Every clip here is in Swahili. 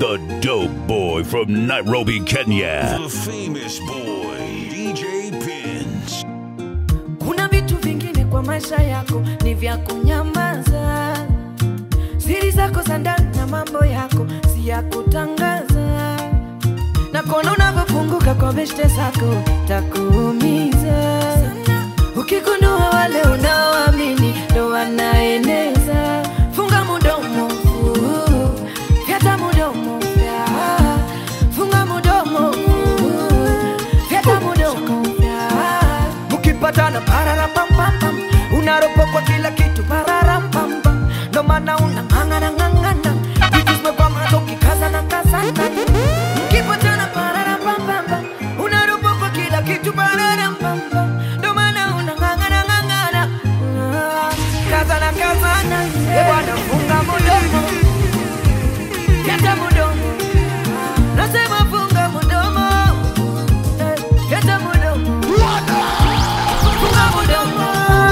the dope boy from Nairobi, Kenya. The famous boy, DJ Pins. Kuna vitu vingine kwa maisha yako ni vya kunyamaza, siri zako za ndani na mambo yako si ya kutangaza, na kuona unavyopunguka kwa beshte zako takuumiza. Ukigundua wale unaoamini ndo wanaeneza, funga mudomo, uh, fyata mudomo, fya. funga mudomo, uh, fyata mudomo, fya. mkipatana pararapampam unaropokwa kila kitu pararampam ndo maana unang'ang'ana ng'ang'ana vitu zimekwama ukikazana kazana mkipatana pararapampam unaropokwa kila kitu pararampam ndo maana unang'ang'ana ng'ang'ana Ah, kazana kazana e bwana funga mudomo kata mudomo nasema funga mudomo Eh, kata mudomo funga mudomo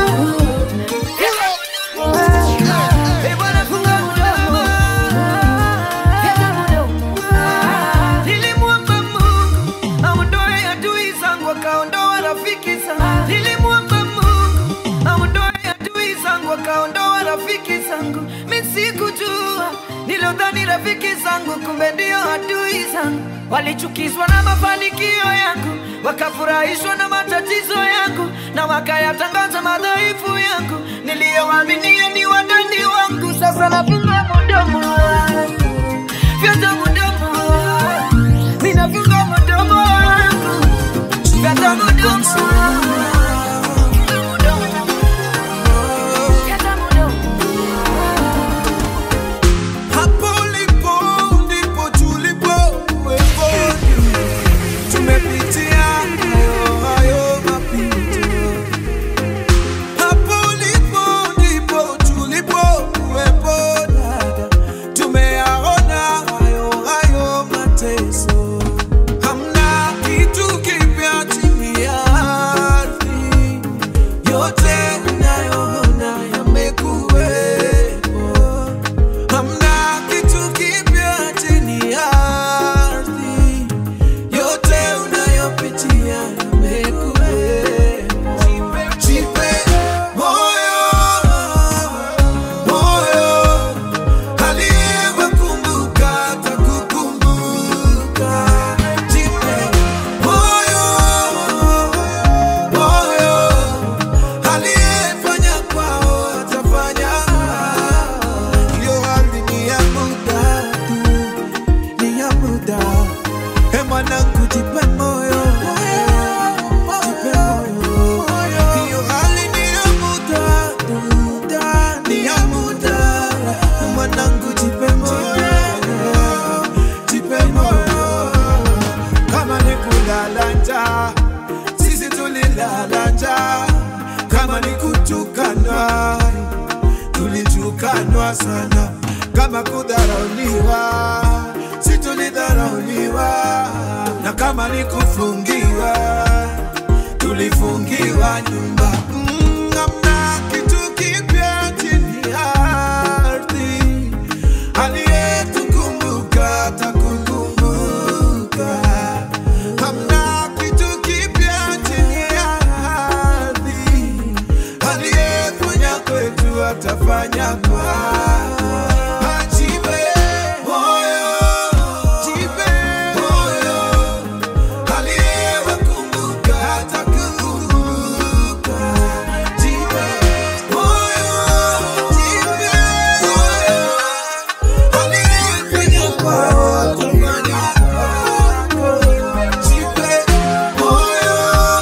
Eh, bwana funga mudomo kata mudomo nilimwomba Mungu aondoe adui zangu akaondoa rafiki zangu nilimwomba Mungu aondoe adui zangu akaondoa rafiki zangu mimi sikujua nilodhani rafiki zangu kumbe ndio adui zangu walichukizwa na mafanikio yangu wakafurahishwa na matatizo yangu na wakayatangaza madhaifu yangu niliyowaaminia ni wadani wangu sasa nafunga mudomo fyata mudomo ninafunga mudomo wangu fyata mudomo Fyata mudomo Hapo ulipo ndipo tulipo wepo, tumepitia hayo hayo mapito. Hapo ulipo ndipo tulipo wepo dada, tumeyaona hayo hayo mateso. Hamna kitu kipya chini ya ardhi, yote unayoona yamekuwepo. Hamna kitu kipya chini ya ardhi, yote unayopitia yamekuwepo. Jipe moyo, moyo, aliyewakumbuka atakukumbuka. Jipe moyo, moyo, aliyefanya kwao atafanya hiyo hali ni ya muda tu, ni ya muda. He mwanangu, jipe moyo, jipe moyo. Hiyo hali ni ya muda tu, ni ya muda. Mwanangu, jipe moyo, jipe moyo. Kama ni kulala njaa, sisi tulilala njaa. Kama ni kutukanwa tulitukanwa sana, kama kudharauliwa, si tulidharauliwa, na kama ni kufungiwa, tulifungiwa nyumba. Mm, hamna kitu kipya chini ya ardhi, aliyetukumbuka atakukumbuka. Hamna kitu kipya chini ya ardhi, aliyefanya kwetu atafanya kwako. Ajipe moyo, jipe moyo, aliyewakumbuka atakukumbuka. Jipe moyo, jipe moyo, aliyefanya kwao atafanya kwako. Jipe moyo,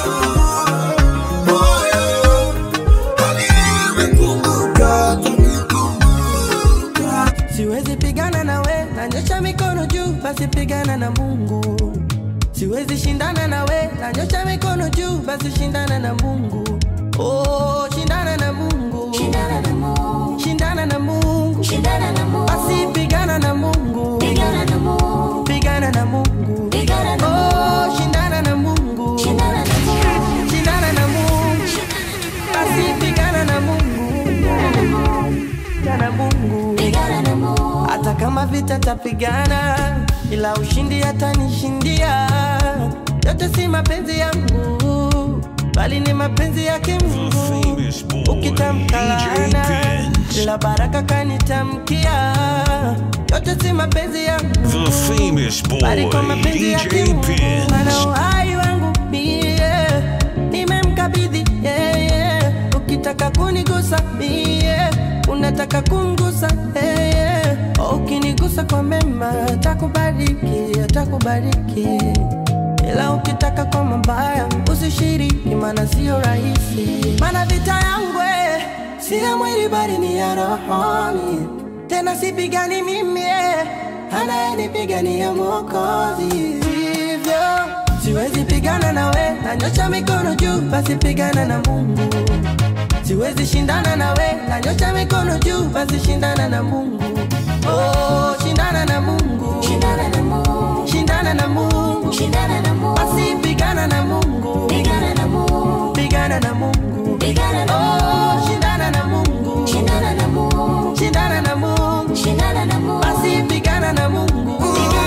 moyo, aliyewakumbuka atakukumbuka. Siwezi pigana na we, nanyosha mikono juu, basi pigana na Mungu. Siwezi shindana na we, nanyosha mikono juu, basi shindana na Mungu. Oh, shindana na Mungu. Shindana na Mungu. Shindana na Mungu. Shindana na Mungu. Basi pigana na Mungu. Pigana na Mungu. Pigana na Mungu. Pigana na Oh, shindana na Mungu. Shindana na Mungu. Shindana na Mungu. Basi pigana na Mungu. Pigana na Mungu. Pigana na Mungu. Hata kama vile vita tapigana, ila ushindi atanishindia. Yote si mapenzi yangu, bali ni mapenzi yake Mungu. famous boy, Ukitamka DJ laana, Pins. ila baraka kanitamkia. Yote si mapenzi yangu The famous boy, bali kwa mapenzi yake DJ Mungu. Ana Pins. uhai wangu mie, nimemkabidhi yeye. Ukitaka kunigusa mie, unataka kumgusa yeye. Ukinigusa kwa mema, atakubariki, atakubariki. Ila ukitaka kwa mabaya, usishiriki, maana sio rahisi. Maana vita yangu eh, si ya mwili bali ni ya rohoni. Tena sipigani mimi eh, anayenipigania Mwokozi. Hivyo siwezi pigana nawe, nanyosha mikono juu, basi pigana na Mungu. Siwezi shindana nawe, nanyosha mikono juu, basi shindana na Mungu. Oh, shindana na Mungu, Shindana na Mungu. shindana na Mungu, Shindana na Mungu. basi pigana na Mungu, Pigana na Mungu. pigana na Mungu. Pigana na Mungu. Oh, shindana na Mungu, Shindana na Mungu. shindana na Mungu, Shindana na Mungu. basi pigana na Mungu,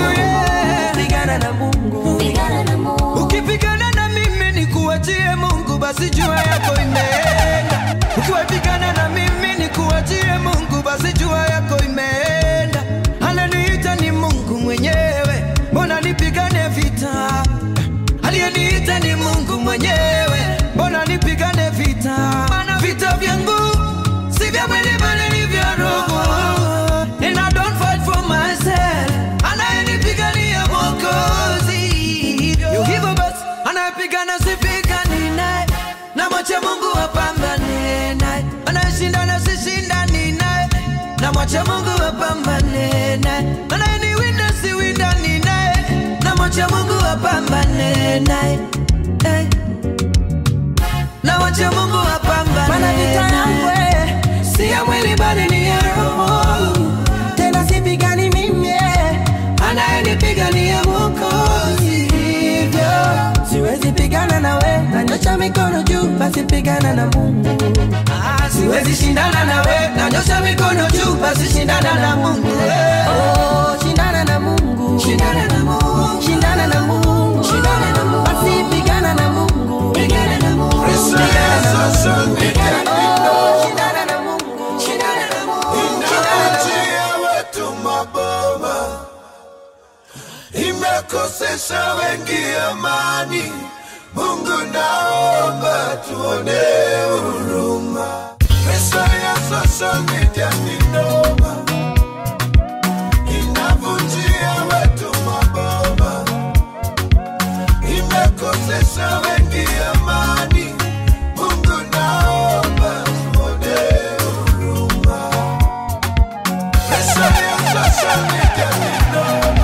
pigana na Mungu. Pigana na Mungu. ukipigana na mimi ni kuachie mungu basi jua yako imeenda ukiwapigana na mimi ni kuachie mungu basi jua yako imeenda ananiita ni mungu mwenyewe mbona nipigane vita aliyeniita ni mungu mwenyewe mbona nipigane vita mana vita vyangu si vya mwili bali ni vya roho and I don't fight for myself anayenipigania mwokozi Yo, hivyo basi anayepigana sipigani naye na mwache mungu apambane naye anayeshindana sishindani naye na mwache mungu apambane naye anayeniwinda siwindani naye na mwache mungu apambane naye Eh. na mwache mungu apambane Maana vita yangu eh, si ya mwili bali ni ya roho. Tena sipigani mimi eh, anayenipigania Mwokozi. Hivyo siwezi pigana nawe, nanyosha mikono juu, basi pigana na Mungu. Ah, siwezi shindana nawe nanyosha mikono juu basi shindana na mungu eh. Oh, shindana na Mungu, shindana na mungu shindana na Mungu, Shindana na Mungu. basi pigana na Mungu, Pigana na Mungu. pigana na Mungu, oh, shindana na Mungu, Shindana na Mungu. Inaachia wetu maboma, imekosesha wengi amani. Mungu naomba tuone huruma. Pesa ya social media ni noma, inavunjia wetu maboma, imekosesha wengi amani. Mungu naomba tuone huruma. Pesa ya social media ni noma,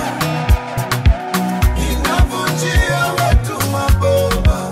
inavunjia watu maboma,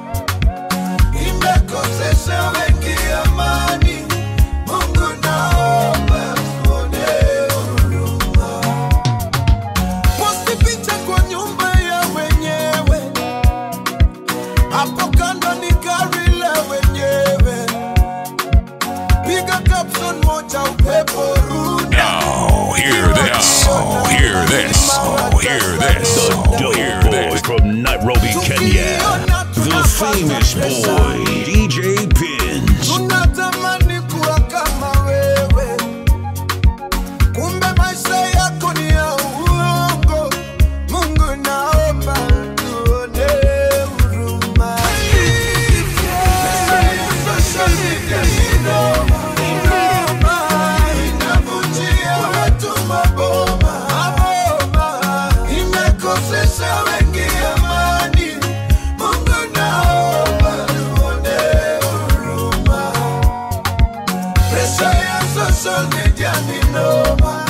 imekosesha wengi amani. Mungu naomba tuone huruma. Posti picha kwa nyumba ya wenyewe, hapo kando ni gari la wenyewe, piga caption moja upepo rudi. Now, hear this. Oh, hear this. Oh, hear this. The Oh, dope hear boy this. from Nairobi, Kenya. The famous boy, DJ Pins. tunatamani kuwa kama wewe, kumbe maisha yako ni ya uongo. Mungu naomba tuone huruma. Pesa ya social media ni noma, noma, inavunjia watu maboma, maboma, imekosesha wengi amani. Mungu naomba tuone huruma. Pesa ya social media ni noma,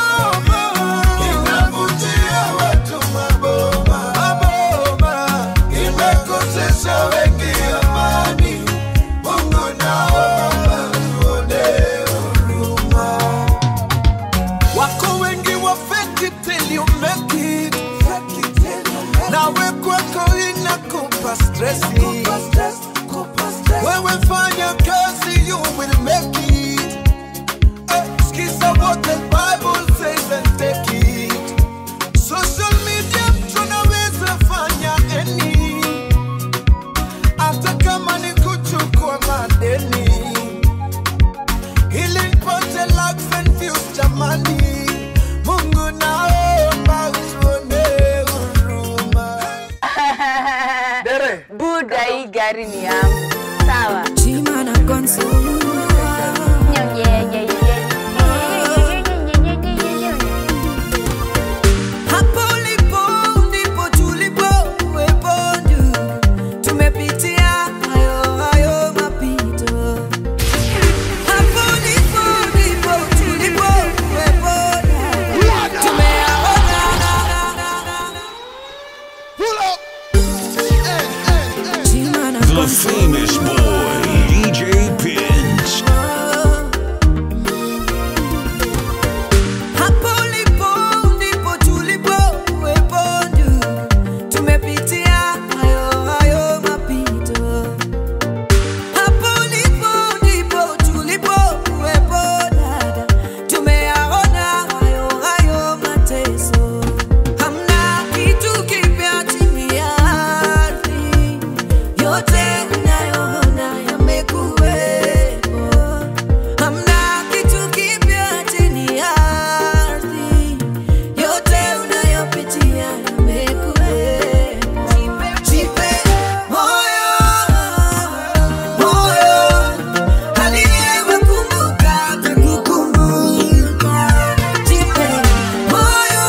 inavunjia watu maboma, maboma, imekosesha wengi amani. Mungu naomba tuone huruma. Wako wengi wa fake it till you make it. Nawe kwako inakupa stressi. Wewe fanya kazi, you will make it. Eh, Sikiza what the Bible gari ni yangu sawa Chimana Gonzo. Hapo ulipo ndipo tulipo uwepo ndugu. Tumepitia hayo hayo mapito. Hapo ulipo ndipo tulipo uwepo ndugu. Tumeyaona Chimana The Gonzo. famous boy, DJ Pins. Hapo ulipo ndipo tulipo uwepo ndugu. Tumepitia hayo hayo mapito. Hapo ulipo ndipo tulipo uwepo dada. Tumeyaona hayo hayo mateso. Hamna kitu kipya chini ya ardhi. Yote unayoona yamekuwepo. Hamna kitu kipya chini ya ardhi. Yote unayopitia yamekuwepo. Jipe moyo, moyo. Aliyewakumbuka atakukumbuka. Jipe moyo,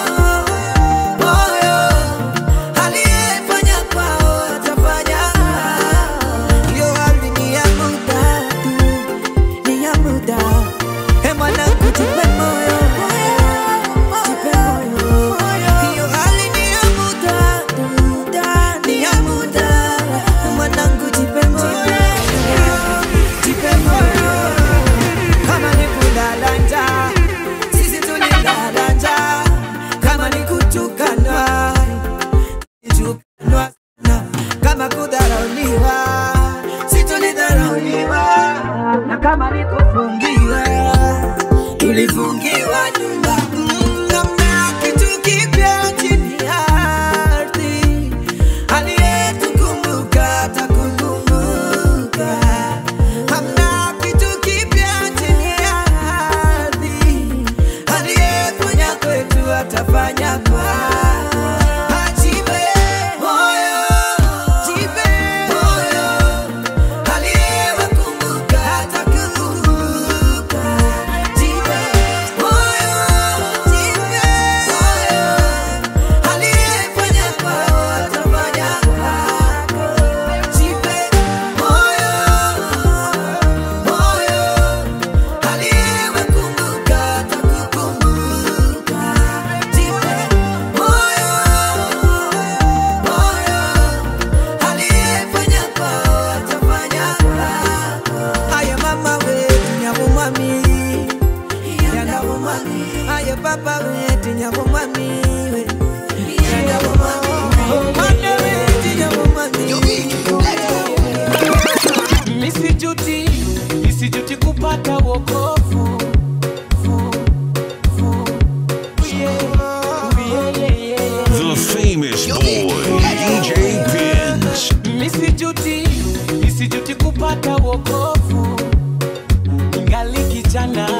moyo. Aliyefanya kwao atafanya hiyo hali ni ya muda tu, ni ya muda. He mwanangu, jipe moyo, jipe moyo. Hiyo hali ni ya muda tu, ni ya muda. Mwanangu, jipe moyo, jipe moyo. Kama ni kulala njaa, sisi tulilala njaa. Kama ni kutukanwa tukanwa sana. Kama kudharauliwa, si tulidharauliwa. Na kama ni kufungiwa, tulifungiwa nyumba. Mm, hamna kitu kipya chini ya ardhi. Aliyetukumbuka atakukumbuka. Hamna kitu kipya chini ya ardhi. Aliyefanya kwetu atafanya kwako. Ajipe moyo, jipe moyo. Aliyewakumbuka atakukumbuka. Jipe moyo, jipe moyo. Aliyefanya kwao atafanya kwako. Jipe moyo, moyo. Aliyewakumbuka atakukumbuka. Jipe moyo, moyo. Aliyefanya kwao atafanya kwako. Aye mama wetu nyabumwami, yanabumwami. Aye papa wetu nyabumwami, we. yanabumwami. Mwana wetu nyabumwami. Misijuti, misijuti kupata wokovu. Fu, fu, yeah, yeah, yeah, yeah. The famous boy, DJ Pins. Misijuti, misijuti kupata wokovu. Ingali kijana.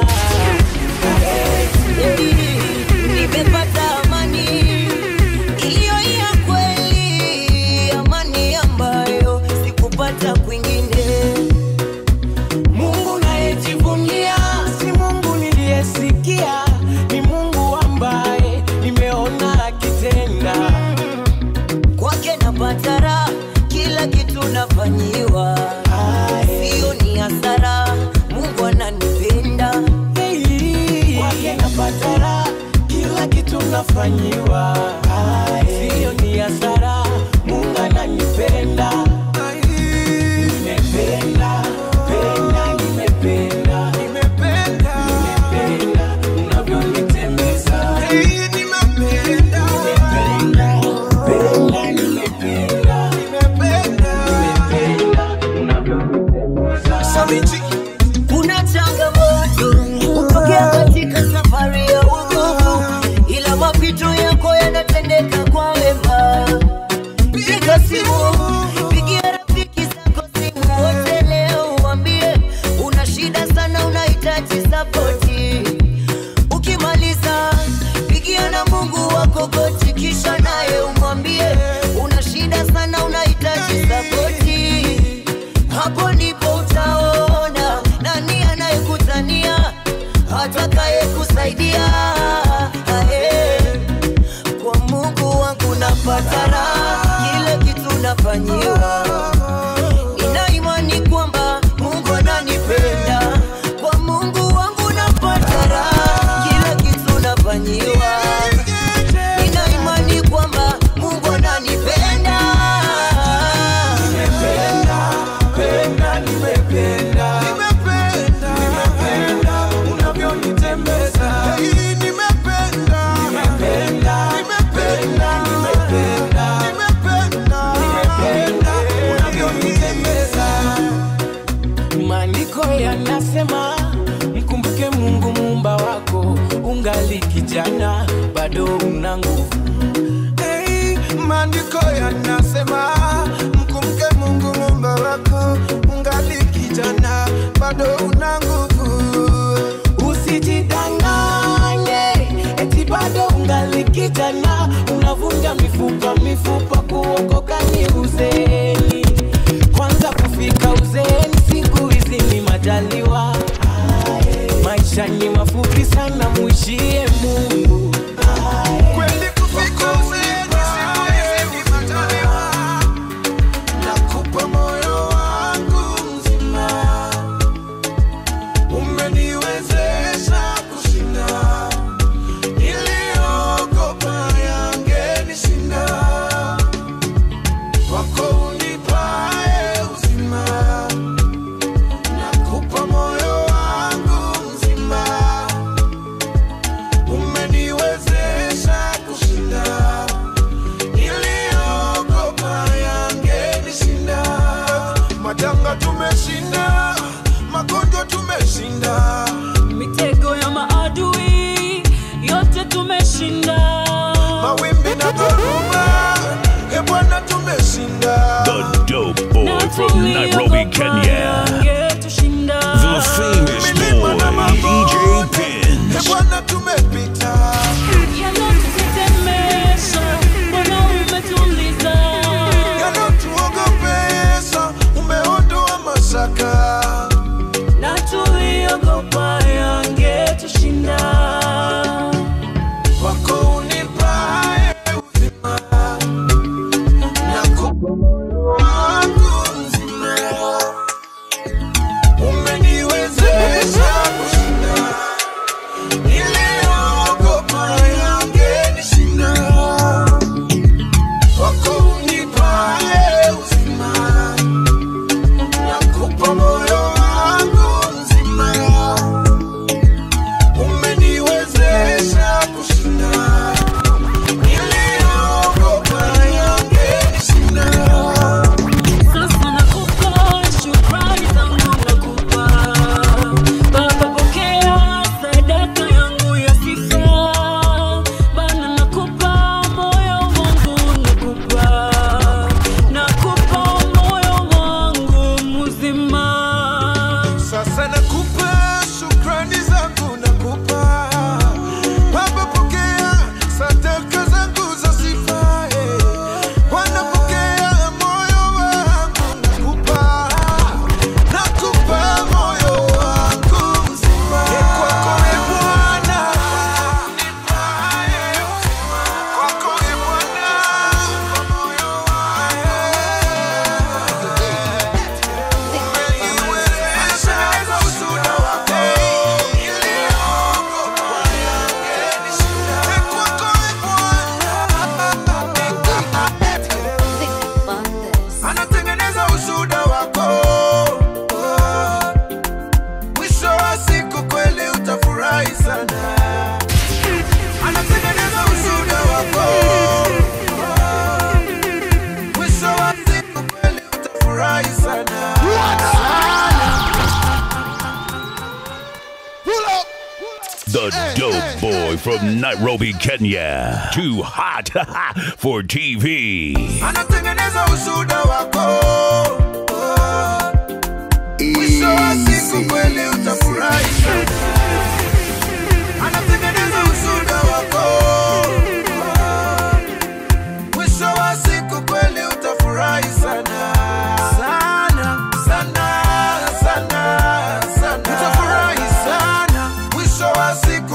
Nimepata amani iliyo ya kweli, amani ambayo sikupata kwingine. Mungu nayejivunia si Mungu niliyesikia, ni Mungu ambaye nimeona akitenda. Kwake napata raha, kila kitu nafanyiwa, sio ni hasara. Mungu ananipenda Kwake napata raha, kila kitu nafanyiwa, sio ni hasara. Mungu ananipenda, nimependa, penda, nimependa, nimependa unavyonitembeza, nimependa, penda, nimependa, nimependa unavyonitembeza. Kuna changamoto kutokea katika safari ya wokovu, ila mapito yako yanatendeka atakaye kusaidia Ae. kwa mungu wangu napata raha kile kitu nafanyiwa nina imani kwamba mungu ananipenda kwa mungu wangu napata raha kile kitu nafanyiwa nina imani kwamba mungu ananipenda Nimependa, penda, nimependa. Nimependa, unavyonitembeza. Nimependa, penda, nimependa. Nimependa, unavyonitembeza. Maandiko yanasema mkumbuke Mungu muumba wako, ungali kijana bado una nguvu. Hey, maandiko yanasema mkumbuke Mungu muumba wako, ungali kijana bado una nguvu. Usijidanganye eti bado ungali kijana, unavunja mifupa mifupa, kuokoka ni uzeni. Kwanza kufika uzeeni, siku hizi ni majaliwa. Maisha ni mafupi sana, mwishie Mungu. Kweli kufika uzeeni, siku hizi ni majaliwa. Nakupa moyo wangu mzima, umeniwezesha kushinda niliogopa yangenishinda. Kwako unipae uzima, nakupa moyo wangu mzima, umeniwezesha kushinda niliogopa yangenishinda. Majanga tumeshinda, magonjwa tumeshinda, mitego ya maadui yote tumeshinda mawimbi na dhoruba, e Bwana tumeshinda. The dope boy from Nairobi, Kenya. The famous boy, DJ Pin. E Bwana tumepita, yanayotuogopesha umeondoa mashaka. na tuliogopa yangetushinda Kwako unipae uzima, nakupa moyo wangu mzima, umeniwezesha kushinda niliogopa yangenishinda. Kwako unipae uzima, nakupa moyo wangu mzima umeniwezesha kushinda niliogopa yangenishinda. sasa nakupa shukrani zangu nakupa baba pokea sadaka yangu ya sifa bana nakupa moyo wangu nakupa nakupa moyo wangu mzima Sasa nakupa shukrani zangu nakupa Baba, pokea sadaka zangu za sifa eh. Bwana, pokea moyo wangu nakupa nakupa moyo wangu mzima Eh, kwako e Bwana nipae uzima kwako e Bwana moyo anatengeneza ushuda wako mwisho wa siku kweli utafurahi sana anatengeneza ushuda wako mwisho wa siku kweli utafurahi sana The dope boy from Nairobi, Kenya. Too hot for TV. anatengeneza ushuda wako mwisho wa siku kweli utafurahi sana anatengeneza ushuda wako mwisho wa siku kweli utafurahi sana sana sana sana sana utafurahi sana mwisho wa siku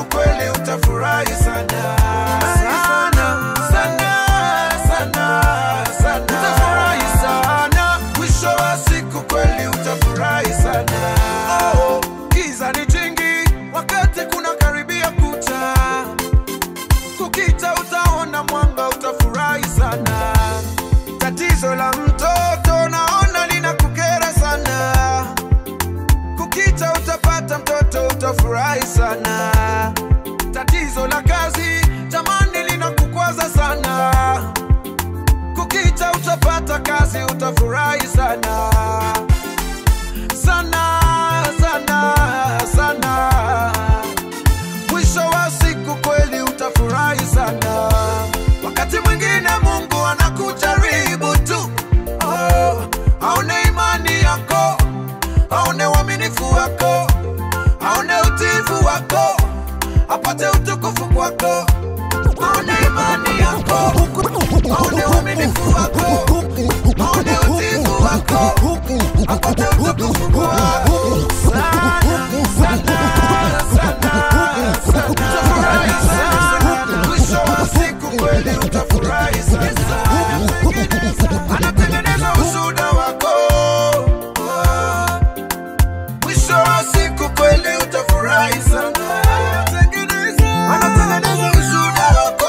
apate utukufu kwako aone imani yako aone uaminifu wako aone utiifu wako apate utukufu kwako sana sana sana sana utafurahi sana mwisho wa siku kweli utafurahi sana anatengeneza ushuhuda wako mwisho wa siku kweli utafurahi sana anatengeneza ushuhuda wako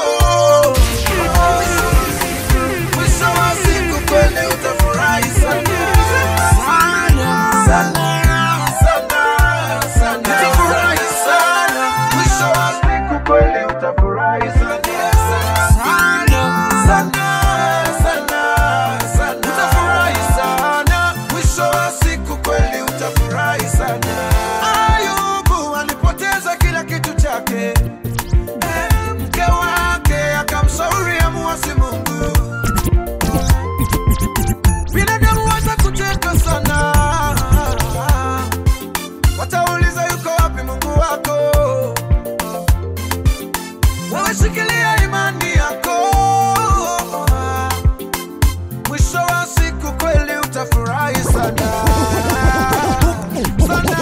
mwisho wa siku kweli utafurahi sana sana sana sana utafurahi sana mwisho wa siku kweli utafurahi sana sana sana sana sana utafurahi sana mwisho wa siku kweli utafurahi sana ayubu alipoteza kila kitu chake Eh, mke wake akamshauri amuasi mungu binadamu watakucheka sana watauliza yuko wapi mungu wako wewe shikilia imani yako mwisho wa siku kweli utafurahi sana Sana,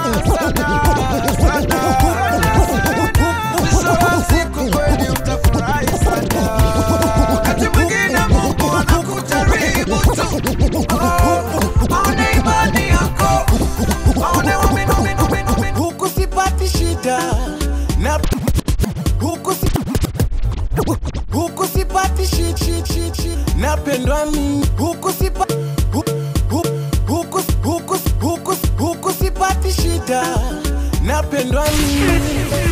sana, sana. Mwisho wa siku kweli utafurahi sana wakati mwingine mungu anakujaribu tu Oh, aone imani yako aone uamini, uamini, uamini, uamini. huku sipati shida na huku si huku sipati shit, shit, shit, shit. napendwa mimi huku sipa hu- hu- huku huku huku huku sipati shida napendwa mimi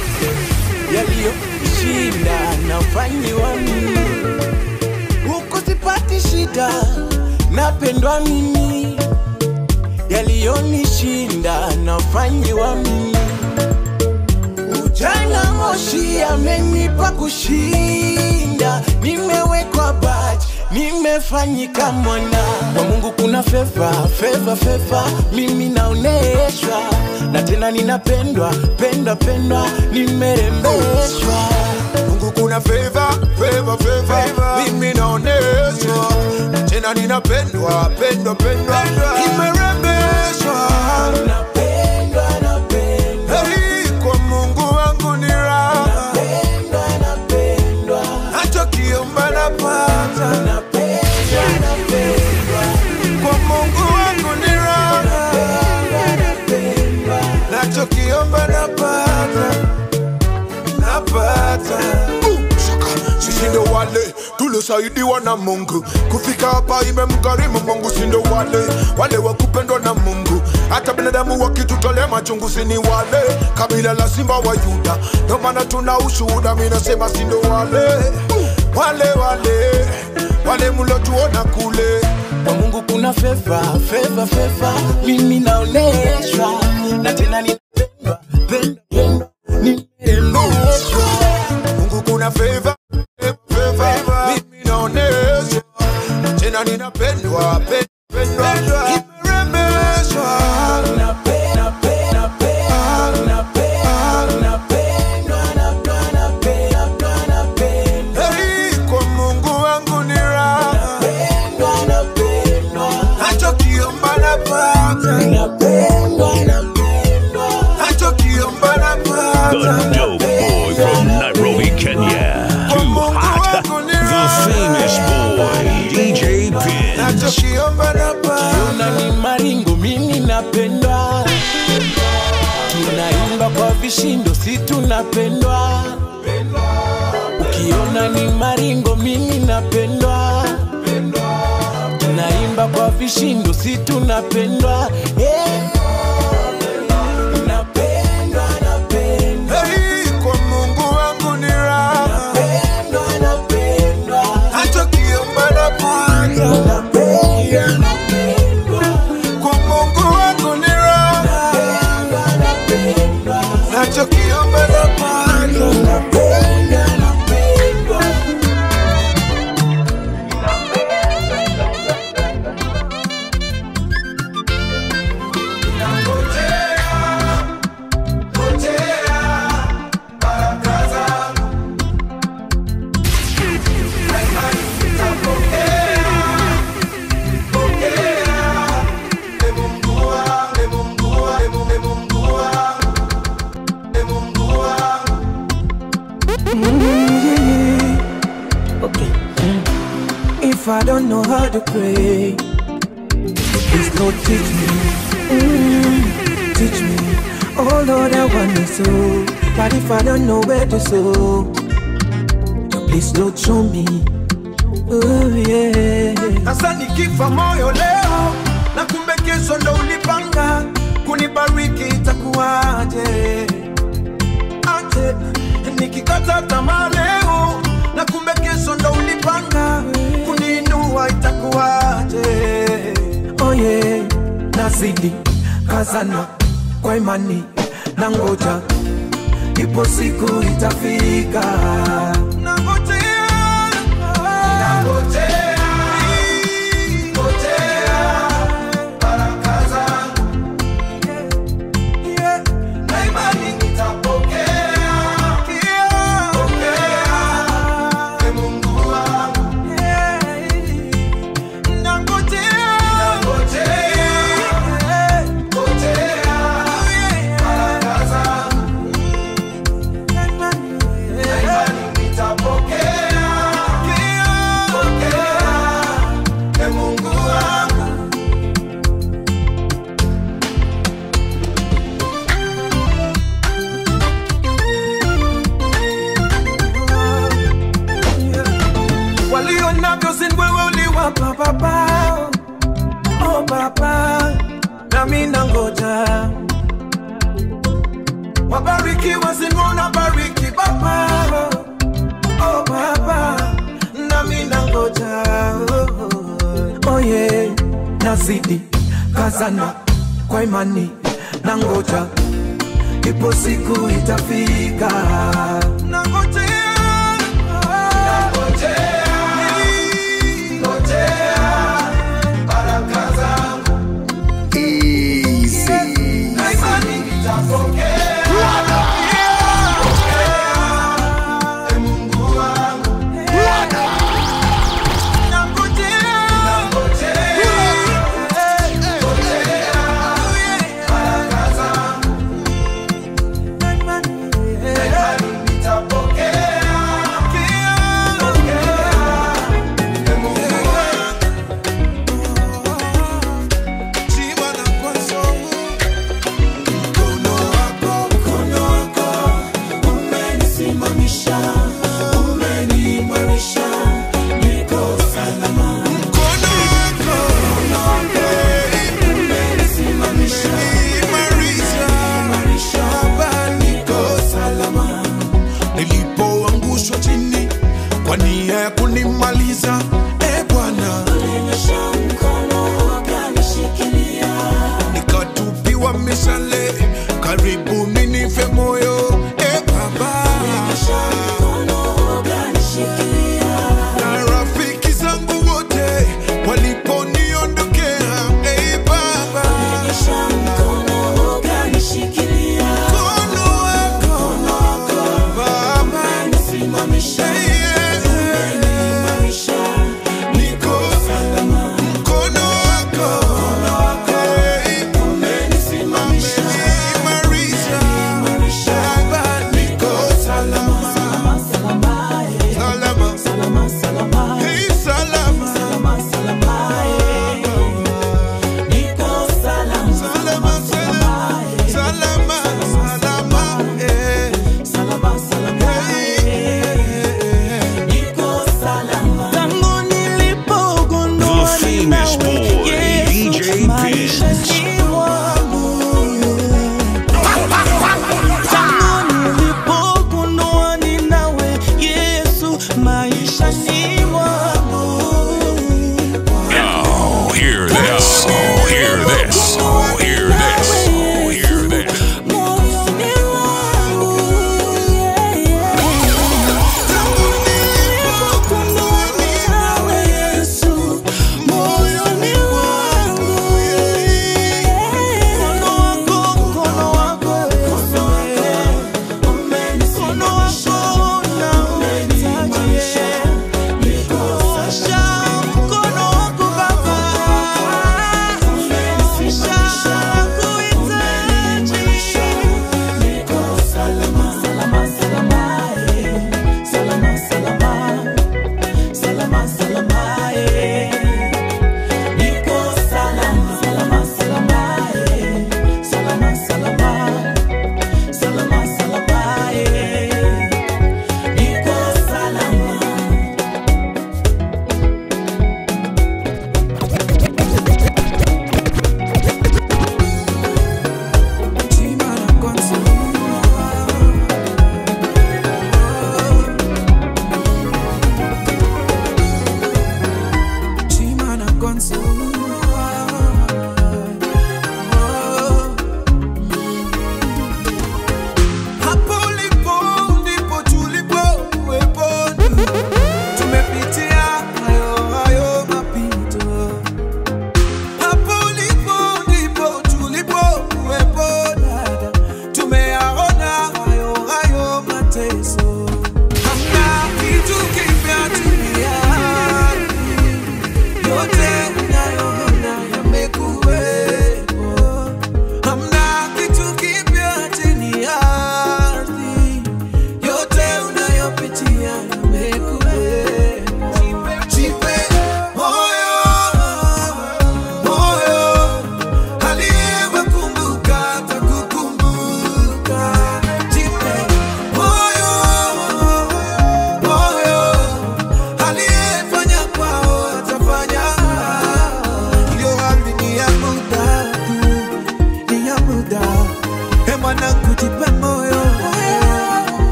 yaliyoshinda nafanyiwa mimi huku sipati shida napendwa mimi yaliyonishinda nafanyiwa mimi ujana moshi amenipa kushinda nimewekwa baji nimefanyika mwana kwa mungu kuna feva feva feva mimi naoneshwa na tena ninapendwa pendwa pendwa nimerembeshwa Mungu kuna favor, favor, favor. Mimi naoneshwa tena ninapendwa pendwa pendwa nimerembeshwa napendwa napendwa Hey, kwa Mungu wangu ni raha napendwa napendwa nachokiomba napata napendwa napendwa kwa Mungu wangu ni raha napendwa nachokiomba napata napata sisi ndo wale tuliosaidiwa na Mungu kufika hapa, imemgharimu Mungu. Si ndo wale wale wa kupendwa na Mungu, hata binadamu wakitutolea machungu, si ni wale kabila la simba wa Yuda, ndo maana tuna ushuhuda. Mi nasema si ndo wale wale wale wale mlotuona kule kwa mungu kuna feva feva feva mimi naoneshwa na tena ninapendwa pendwa pendwa nimerembeshwa Mungu kuna favor, favor, mimi naoneshwa tena ninapendwa pendwa, nimerembeshwa napenda penda penda napenda napendwa napenda napenda napenda Hey, kwa Mungu wangu ni raha, napendwa napendwa nachokiomba napata, napendwa napendwa nachokiomba napata. The dope boy from Nairobi, Kenya. Kwa Too Mungu hot. wangu ni The raha, famous boy, DJ Pin. nachokiomba napata. Ukiona ni maringo mimi napendwa, tunaimba kwa vishindo si tunapendwa. Ukiona ni maringo mimi napendwa, tunaimba kwa vishindo si tunapendwa. Eh. Napendwa, napendwa, Hey, kwa Mungu wangu ni raha, napendwa, napendwa, nachokiomba napata. napendwa, napendwa, Kwa Mungu wangu ni raha, napendwa, napendwa. nachokiomba napata. Napenda, napendwa. Mm, yeah. Okay. If I don't know how to pray, please Lord teach me. Mm, teach me. Oh Lord, I wanna sow, but if I don't know where to sow, please Lord show me. Oh yeah. Sasa nikifa moyo leo na kumbe kesho ndo ulipanga kunibariki, itakuwaje? Aje nikikata tamaa leo na kumbe kesho ndo ulipanga kuniinua, itakuwaje? Oh yeah. Nazidi kazana kwa imani na ngoja, ipo siku itafika. Nangojea, nangojea, ngojea baraka zangu, yeah, na imani nitapokea, pokea, e Mungu wangu, yeah, nangojea, nangojea, ngojea baraka zangu, na imani nitapokea, pokea, e Mungu wangu. walio navyo sin wewe uliwapa baba oh baba nami nangoja wabarikiwa sinwona bariki baba oh baba nami nangoja oh, Oh yeah. Nazidi kazana kwa imani na ngoja, ipo siku itafika. nangojea nangojea ngojea baraka zangu na imani nitapokea E Mungu wangu nangojea nangojea ngojea baraka zangu na imani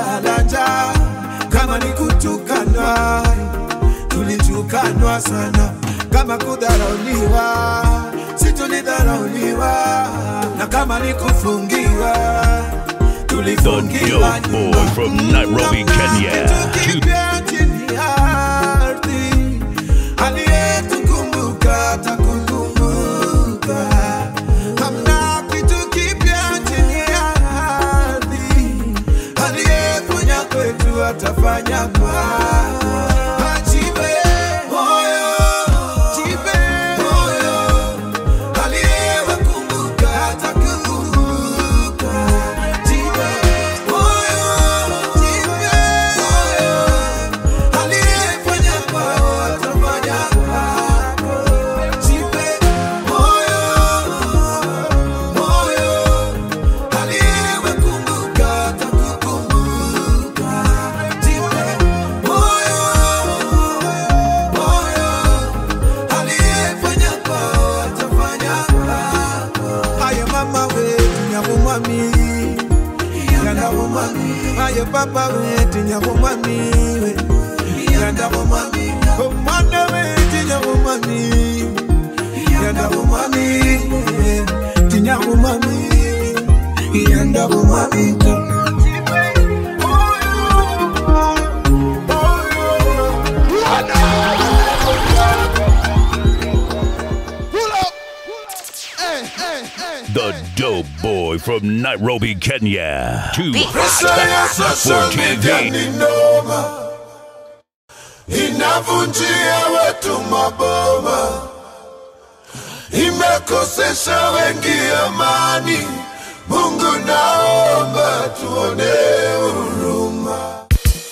tulilala njaa kama ni kutukanwa tulitukanwa sana kama kudharauliwa si tulidharauliwa na kama ni kufungiwa The tulifungiwa dope boy from Nairobi, Kenya. kipya chini ya ardhi aliyetukumbuka atakukumbuka hamna kitu kipya chini ya ardhi aliyefanya kwetu atafanya kwako ajibe moyo jibe moyo aliyewakumbuka atakumbuka jibe moyo jibe moyo aliyefanya kwao atafanya kwako jibe moyo moyo aliyewakumbuka atakukumbuka jibe moyo moyo aliyefanya kwao atafanya kwako haya mama wetu nyamumami yandamumami haya papa wetu nyamumami we yandamumami omwana wetu nyamumami yandamumami tinyamumami yandamumami The dope boy from Nairobi, Kenya. Too Pesa ya hot social for media TV. ni noma, inavunjia wetu maboma, imekosesha wengi amani. Mungu naomba tuone huruma.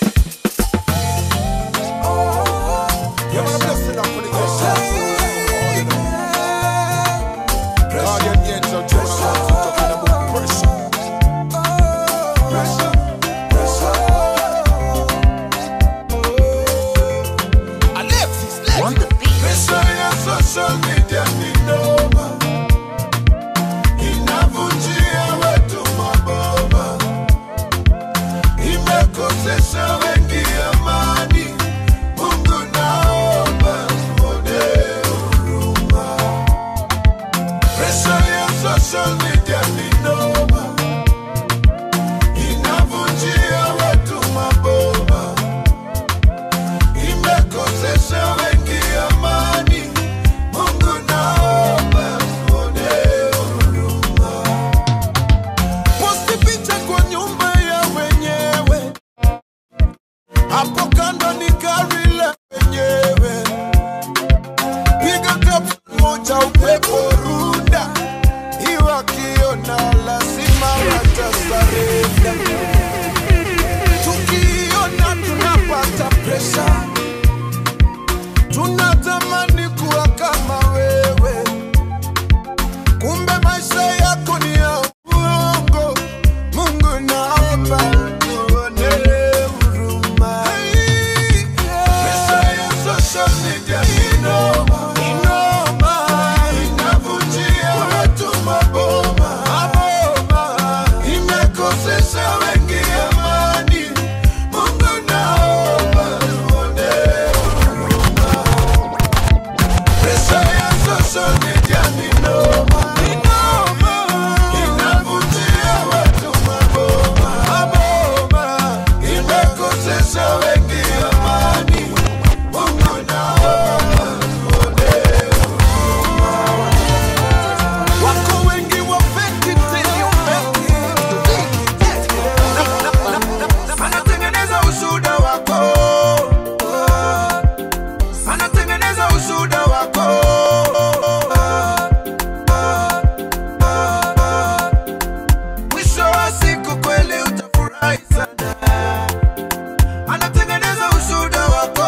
Yeah, man, I'm blessing up for the guests. Guardian angel, just talking about pressure. Pressure, pressure. Alexis, let's Pressure ya social media ni noma, inavunjia wetu maboma, imekosesha wengi amani. Mungu naomba tuone huruma. Pressure ya social media ni noma, inavunjia wetu maboma, imekosesha wengi amani. Mungu naomba tuone huruma. Posti picha kwa nyumba ya wenyewe, hapo kando ni gari la wenyewe, piga caption moja upepo runda, iwakiona lazima watasarenda. Tukiona tunapata presha, tunatamani kuwa kama wewe, kumbe maisha yako ni ya uongo. Mungu naomba tuone huruma. Hey, Pesa ya social media ni noma, ni noma, inavunjia watu maboma, maboma, imekosesha wengi amani. Mungu naomba tuone huruma. Pesa ya social media ni noma, ni noma, inavunjia watu maboma, maboma, imekosesha wengi amani. Mungu naomba tuone huruma. Wako wengi wa fake it till you make it. Anatengeneza ushuhuda wako anatengeneza ushuhuda wako mwisho wa siku kweli utafurahi sana anatengeneza ushuhuda wako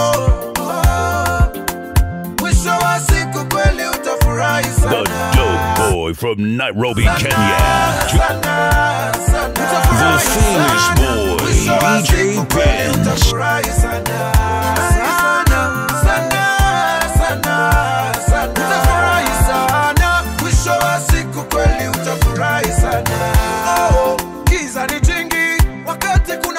mwisho wa siku kweli utafurahi The sana dope boy from Nairobi, Kenya. sana sana The foolish boy, DJ Benz. utafurahi sana sana sana sana sana utafurahi sana mwisho wa siku kweli utafurahi sana oh, giza ni jingi wakati kuna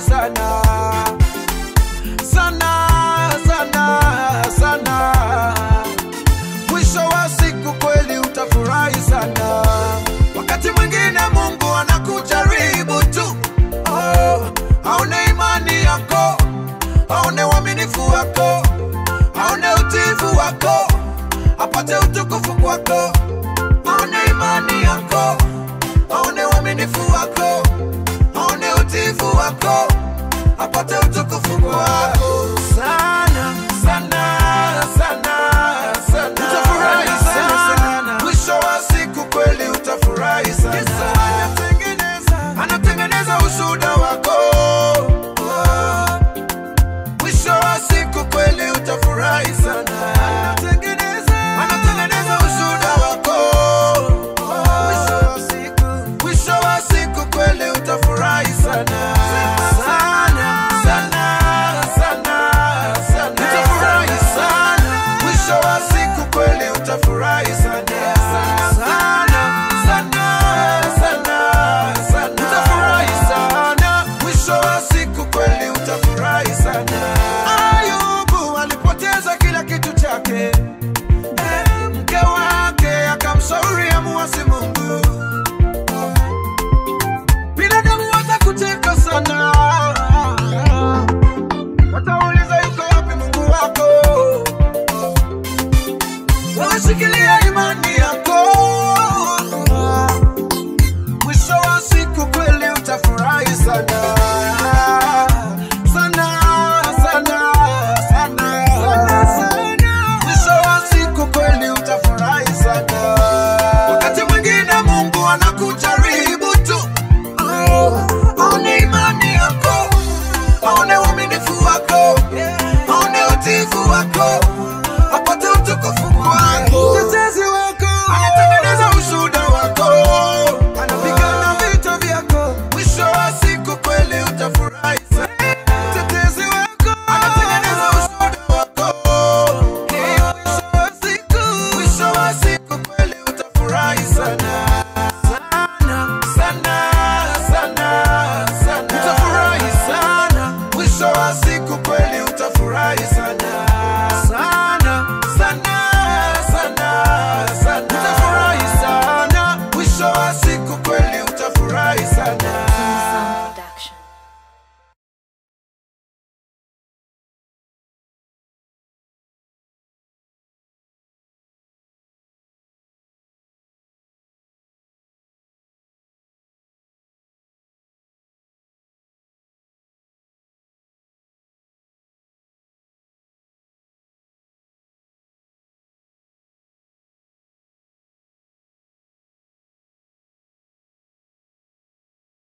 sana sana sana sana mwisho wa siku kweli utafurahi sana wakati mwingine mungu anakujaribu tu oh, aone imani yako aone uaminifu wako aone utiifu wako apate utukufu kwako aone imani yako aone uaminifu wako aone utiifu wako apate utukufu kwako sana sana sana sana utafurahi sana mwisho wa siku kweli utafurahi sana anatengeneza anatengeneza ushuhuda wako mwisho wa siku kweli utafurahi sana anatengeneza anatengeneza ushuhuda wako mwisho wa siku mwisho wa siku kweli utafurahi sana sana sana sana sana utafurahi sana mwisho wa siku kweli utafurahi sana